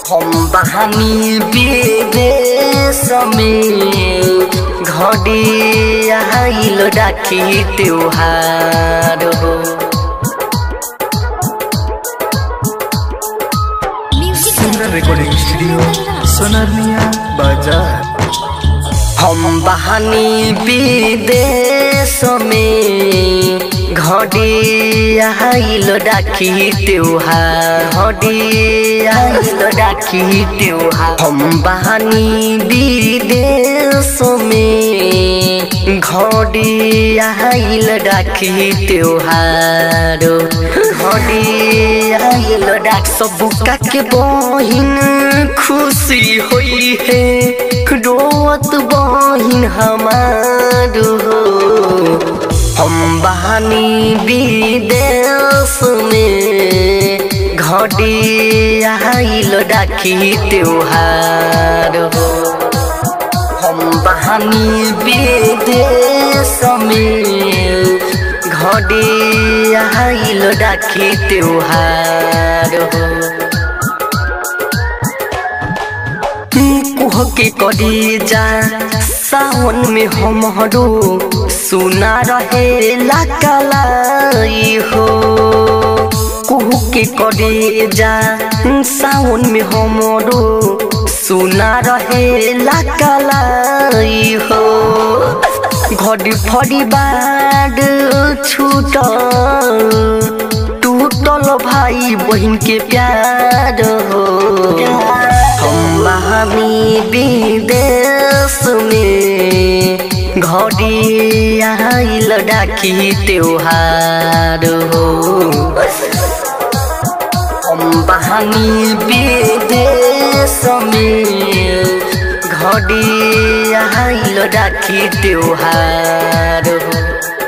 हम बहानी विदेश में घड़ी आइल राखी त्योहार हो सिंगर रिकॉर्डिंग स्टूडियो सोनारिया बाजार हम बहानी विदेश में घड़ी आइल राखी त्योहार घड़ी आइल राखी त्योहार हम बहानी विदेश में घड़ी आइल राखी त्योहार घड़ी आइल राख सब के बहिन खुशी होई है रोवत बहिन हमार हो हम बहानी विदेश में घड़ी आइल राखी त्योहार हो हम बहानी विदेश में घड़ी आइल राखी त्योहार हो कुह के करी जा सावन में हमरो सुना रहे कलाई हो कुह के करे जा सावन में हमरो सुना रहे कलाई हो घड़ी फड़ी बाड छूटल टूटल भाई बहन के प्यार हो हम बहानी विदेश में घड़ी आइल डाकी त्योहार हो हम बहानी विदेश में घड़ी आइल डाकी त्योहार हो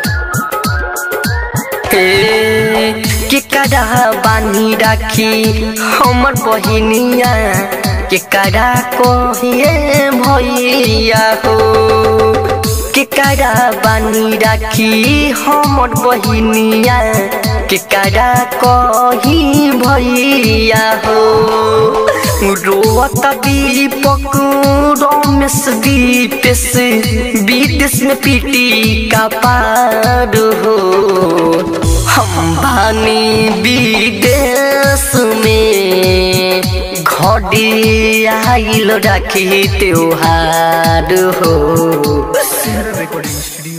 हे केकरा बानी राखी हमर बहिनिया केकरा कहिए भैया हो केकरा बानी राखी हमर बहिनिया केकरा कही भैया हो रोवत दीपक रमेश दीपेश विदेश में पीटी का पार हो हम बानी विदेश में घड़ी आइल राखी त्योहार हो सिंगर रिकॉर्डिंग स्टूडियो